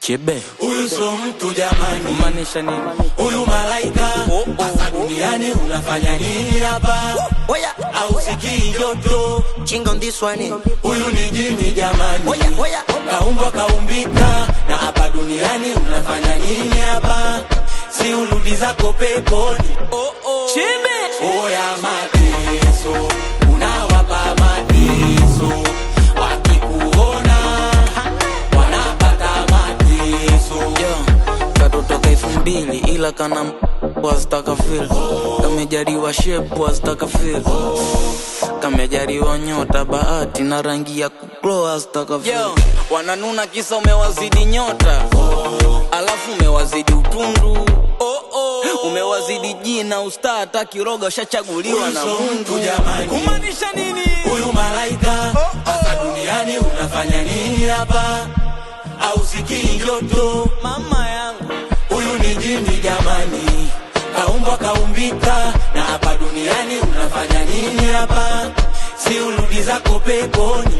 Chebe Huyu so mtu jamani, kumaanisha nini? huyu malaika hasa duniani unafanya nini hapa? Oya, Au sikii joto? chinga on this one. Huyu ni jini jamani, Oya, oya. kaumbwa kaumbika, na hapa duniani unafanya nini hapa? Si urudi zako peponi. Chebe Oya mateso, unawapa mateso, wakikuona wanapata mateso. yo katotoka elfu mbili ila kana wazitaka fil kamejariwa shepu wazitaka fil kamejariwa nyota bahati na rangi ya kuklo wazitaka fil wananuna kisa umewazidi nyota alafu umewazidi utundu umewazidi jina usta hata kiroga ushachaguliwa na Huyu so mungu mtu jamani. kumaanisha nini Huyu malaika hapa duniani unafanya nini hapa? Au sikii joto? mama yangu Huyu ni jini jamani, kaumbwa kaumbika, na hapa duniani unafanya nini hapa? Si urudi zako peponi.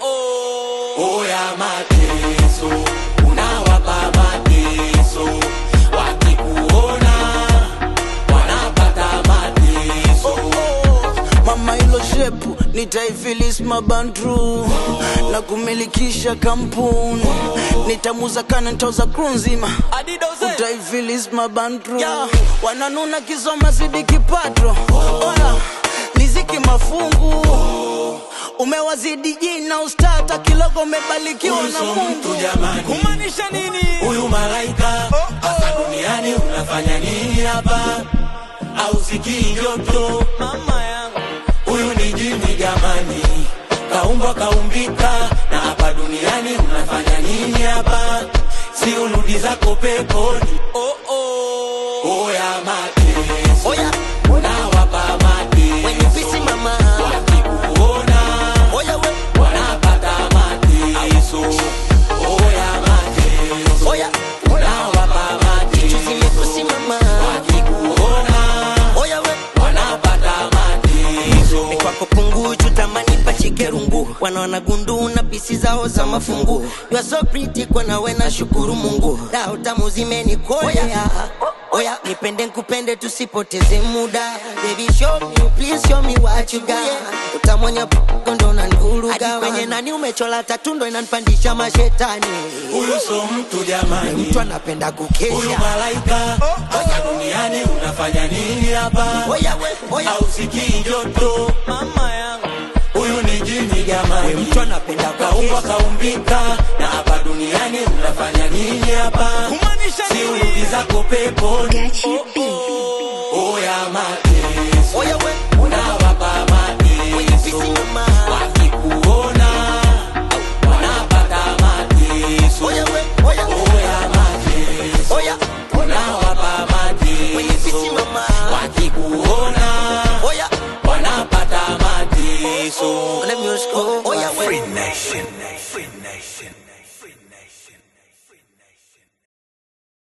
Oya mateso, unawapa mateso, wakikuona wanapata mateso. mama ilo shepu nitaifilis mabandru na kumilikisha kampuni nitamuza kana ntoza kru nzima utaifilis mabandru wananuna kisoma zidi kipato oya liziki mafungu umewazidi jina ustata kilogo umebalikiwa Huyu na so mtu mungu jamani. kumaanisha nini Huyu malaika hapa duniani unafanya nini hapa? Au sikii joto? mama yangu Huyu ni jini jamani, kaumbwa kaumbika, na hapa duniani unafanya nini hapa? Si urudi zako peponi. Oya mateso, Oya, unawapa when you mateso, busy mama. wakikuona Oya, we. wanapata mateso. Oya mateso, Oya, unawapa chuzi mateso, mekusi mama. wakikuona Oya, we. wanapata mateso. kwako punguchu tamani pachike rungu wanaona gundu na pisi zao za mafungu you are so pretty kwa nawe na shukuru mungu dao tamu zimenikolea oya nipende nkupende tusipoteze muda baby show me please show me what you got utamwonya kondo unanivuruga kwenye nani umechola tatu ndo inanipandisha mashetani Huyu so mtu jamani, mtu anapenda huyu kukesha malaika hapa duniani unafanya nini hapa? oya we oya Au sikii joto? mama yangu Huyu ni jini jamani, mtu anapenda kaumbwa kukesha kaumbika, na hapa duniani unafanya nini hapa? kumaanisha Si urudi zako peponi. Gachi B. Oya mateso, oya we unawapa When you mateso, busy mama. wakikuona wanapata mateso. oya we oya Oya mateso, oya unawapa When you busy mateso, mama. wakikuona oya wanapata mateso. Let me just go. Oh, yeah, wait. Free Nation, Free Nation, Free Nation.